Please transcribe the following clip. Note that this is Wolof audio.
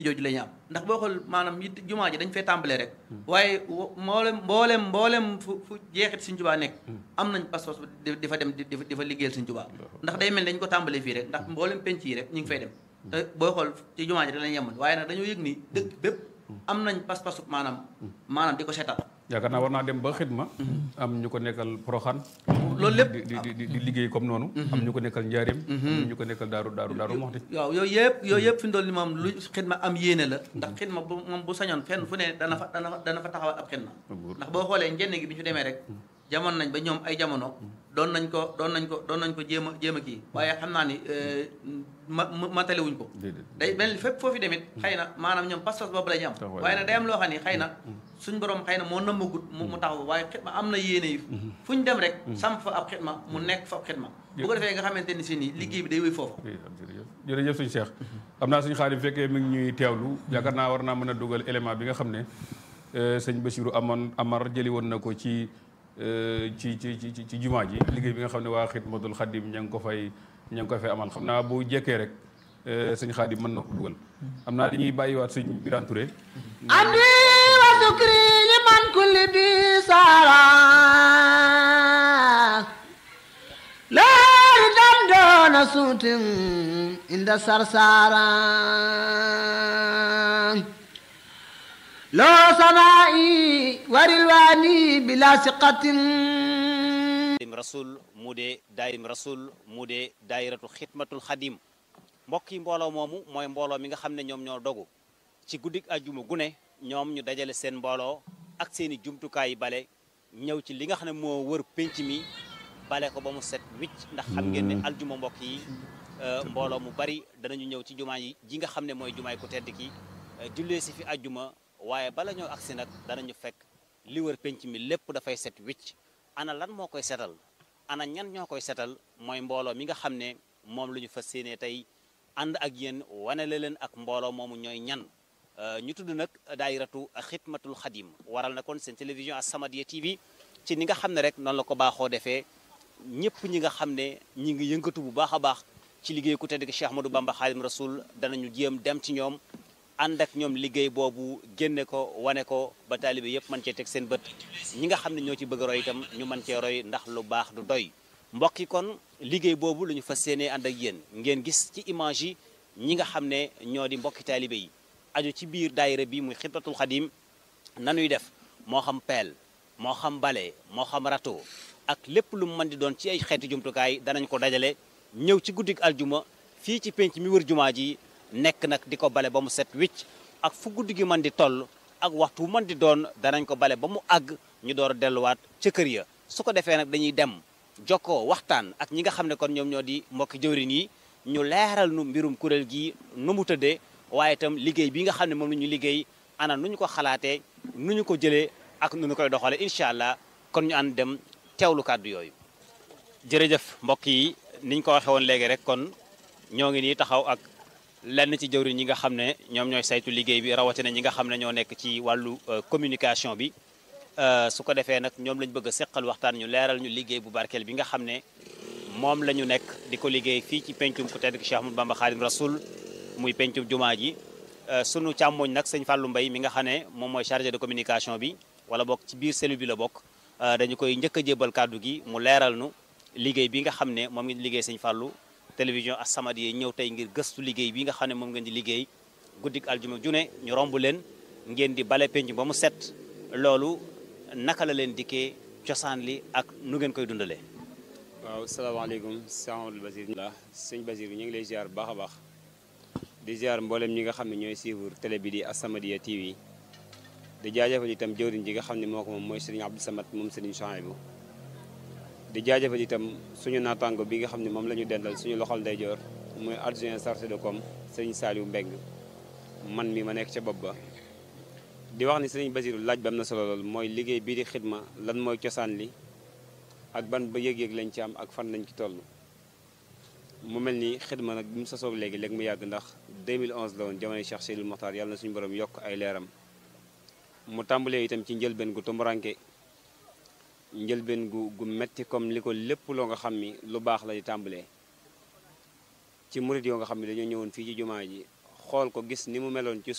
jooju la ñu am ndax boo xool maanaam it jumaa ji dañ fay tàmbalee rek waaye mboolem mboolem mboolem fu fu jeexit Sëñ Tuubaa nekk am nañ pas-pas di fa dem di di fa liggéeyal Sëñ Tuubaa ndax day mel dañ ko tàmbalee fii rek ndax mboolem penc yi rek ñu ngi fay dem te booy xool ci jumaa ji da lañ yemoon waaye nag dañoo yëg ni dëkk bépp am nañ pas-pasu maanaam maanaam di ko seetal yaakaar naa war naa dem ba xidma am ñu ko nekkal Poroxaan loolu lépp di di di liggéey comme noonu am ñu ko nekkal Njaaréem am ñu ko nekkal Daaru Daaru Daaru Moxti waaw yooyu yëpp yooyu yëpp fi mu toll ni moom lu xidma am yéene la ndax xidma bu moom bu sañoon fenn fu ne dana fa dana fa dana fa taxawal ab xidma ndax boo xoolee njënn gi bi ñu demee rek jamono nañ ba ñoom ay jamono doon nañ ko doon nañ ko doon nañ ko jéem a jéem a kii waaye xam naa ni ma matale wuñ ko day mel ni fépp foofu demit xëy na maanaam ñoom pas-pas boobu la ñu am waaye nag day am loo xam ni xëy na suñ borom xëy na moo nëmmagut mu taxaw waaye xidma am na yéene yi fu ñu dem rek samp fa ab xidma mu nekk fa ab xidma bu ko defee nga xamante ni si nii liggéey bi day wéy foofu jërëjëf suñu Cheikh xam naa suñu xaalis fekkee mi ngi ñuy teewlu yaakaar naa war naa mën a dugal élément bi nga xam ne sëñ Bassirou amoon Amar jëli woon na ko ci ci ci ci ci jumaa ji liggéey bi nga xam ne waa Xidmatul Xadim ña ngi ko fay ña ngi ko fay amal xam naa bu jekkee rek sëñ Xaadim mën na ko dugal xam naa dañuy bàyyiwaat sëñ Birane Touré andi wa sukri liman kulli bi sara leeri dam doona suutin inda sarsara loo sanaa'i warilwaani bila siqatin rasul mu dee daayim rasul mu dee daayiratu xidmatul xadim mbokk yi mbooloo moomu mooy mbooloo mi nga xam ne ñoom ñoo dogu ci guddik ajjuma gune ñoom ñu dajale seen mbooloo ak seeni jumtukaay yi bale ñëw ci li nga xam ne moo wër pénc mi bale ko ba mu set wicc ndax xam ngeen ne aljuma mbokk yi mbooloo mu bari danañu ñëw ci jumaa yi ji nga xam ne mooy jumaay ku tedd ki jullee si fi ajjuma waaye bala ñoo agsi nag danañu fekk li wër penc mi lépp dafay set wicc ana lan moo koy setal ana ñan ñoo koy setal mooy mbooloo mi nga xam ne moom lu ñu fas yéenee tey ànd ak yéen wane la leen ak mbooloo moomu ñooy ñan ñu tudd nag daayiratu xidmatul xadim waral na kon seen télévision As-Samadiyya TV ci ni nga xam ne rek noonu la ko baaxoo defee ñëpp ñi nga xam ne ñi ngi yëngatu bu baax a baax ci liggéey ku tedd ki Cheikh Ahmadou Bamba Xaadim Rasul danañu jéem dem ci ñoom ànd ak ñoom liggéey boobu génne ko wane ko ba taalibe yëpp mën cee teg seen bët ñi nga xam ne ñoo ci bëgg a roy itam ñu mën cee roy ndax lu baax du doy mbokk yi kon liggéey boobu la ñu fas yéenee ànd ak yéen ngeen gis ci image yi ñi nga xam ne ñoo di mbokki taalibe yi aju ci biir daayira bi muy xidmatul xadim nanuy def moo xam peel moo xam bale moo xam râteau ak lépp lu mu mën di doon ci ay xeeti jumtukaay danañ ko dajale ñëw ci guddik aljuma fii ci penc mi wër jumaa ji nekk nag di ko bale ba mu set wicc ak fu guddi gi mën di toll ak waxtu mën di doon danañ ko bale ba mu àgg ñu door a delluwaat ca kër ya su ko defee nag dañuy dem jokkoo waxtaan ak ñi nga xam ne kon ñoom ñoo di mbokki jëwrin yi ñu leeral nu mbirum kuréel gi nu mu tëddee waaye itam liggéey bi nga xam ne moom la ñu liggéey ana nu ñu ko xalaatee nu ñu ko jëlee ak nu ñu koy doxalee incha allah kon ñu ànd dem teewlu kàddu yooyu. jërëjëf mbokk yi niñ ko waxee woon léegi rek kon ñoo ngi nii taxaw ak. lenn ci jëwriñ ñi nga xam ne ñoom ñooy saytu liggéey bi rawatina ñi nga xam ne ñoo nekk ci wàllu communication bi su ko defee nag ñoom lañ bëgg a seqal waxtaan ñu leeral ñu liggéey bu barkeel bi nga xam ne moom la ñu nekk di ko liggéey fii ci pencum ku tedd ki Cheikh Ahmadou Bamba Khadim Rasoul muy pencum jumaa ji sunu càmmooñ nag sëñ Fallou Mbaye mi nga xam ne moom mooy chargé de communication bi wala bokk ci biir cellule bi la bokk dañu koy njëkk a jébal kàddu gi mu leeral nu liggéey bi nga xam ne moom ngi liggéey sëñ Fallou télévision As-Samadiyya ñëw tey ngir gëstu liggéey bi nga xam ne moom ngeen di liggéey guddik aljuma june ñu romb leen ngeen di bale penc ba mu set loolu naka la leen dikkee cosaan li ak nu ngeen koy dundalee. waaw salaamaaleykum sëñ Amadou Basir la sëñ Basir ñu ngi lay ziar bu baax a baax di ziar mboolem ñi nga xam ne ñooy suivre télé bi di As-Samadiyya TV di jaajëfal itam jëwriñ ji nga xam ne moo ko moom mooy sëriñ Abdou Samad moom sëriñ Chouaïbou di jaajëfal itam suñu naataango bi nga xam ne moom la ñu dendal suñu loxol ndeyjoor mooy adjoint chargé de com sëriñ Saliou Mbeng man mi ma nekk ca bopp ba di wax ni sëriñ Basiru laaj ba am na solo lool mooy liggéey bii di xidma lan mooy cosaan li ak ban ba yëg-yëg lañ ci am ak fan lañ ci toll mu mel ni xidma nag bi mu sosoo léegi léegi mu yàgg ndax 2011 la woon jamono Cheikh Seydil Mokhtar yàlla na suñu borom yokk ay leeram mu tàmbalee itam ci njëlbeen gu tumuranke njëlbeen gu gu metti comme li ko lépp loo nga xam ni lu baax la di tàmbalee ci murit yoo nga xam ne dañoo ñëwoon fii ci jumaa ji xool ko gis ni mu meloon ci